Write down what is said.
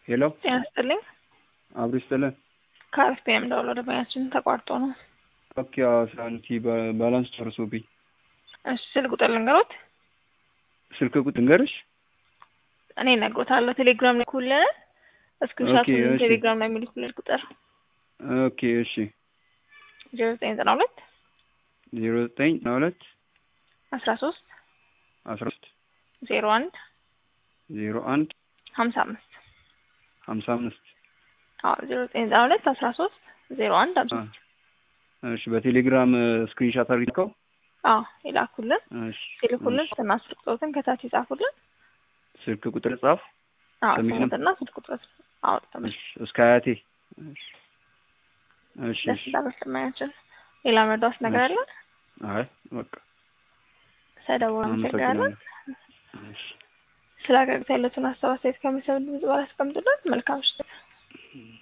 ሄሎ ጤና ይስጥልኝ። አብሮ ይስጥልን። ከአሪፍ ፒኤም ደውሎ ደንበኛችን ተቋርጦ ነው። ኦኬ ሳንቲ ባላንስ ጨርሶብኝ እሺ ስልክ ቁጥር ልንገሮት? ስልክ ቁጥር ንገርሽ። እኔ እነግሮታለሁ። ቴሌግራም ላይ ኩልን እስክሪንሻቱን እሺ። ቴሌግራም ላይ የሚልኩልን ቁጥር ኦኬ እሺ ዜሮ ዘጠኝ ዘጠና ሁለት ዜሮ ዘጠኝ ዘጠና ሁለት አስራ ሶስት አስራ ሶስት ዜሮ አንድ ዜሮ አንድ ሀምሳ አምስት ሀምሳ አምስት አዎ ዜሮ ዘጠኝ ዘጠና ሁለት አስራ ሶስት ዜሮ አንድ ሀምሳ አምስት እሺ በቴሌግራም ስክሪንሻት አድርገው አዎ ይላኩልን። እሺ ሲልኩልን እሺ። ስልክና ስልክ ቁጥሮትን ከታች ይጻፉልን። ስልክ ቁጥር ጻፍ አዎ ስሜንም? ስሙትና ስልክ ቁጥሮት አዎ ተመ እሺ እስከ አያቴ እሺ እሺ ደስ እሺ እንዳለች ለማያችን ሌላ መርዳት ነገር አለ? አይ በቃ ሰደቡ አመሰግናለን። አመሰግናለሁ እሺ ስለ አገልግሎት ያሉትን ሀሳብ አስተያየት ከሚሰሙ ድምጽ ባላስቀምጡልን መልካም ምሽት።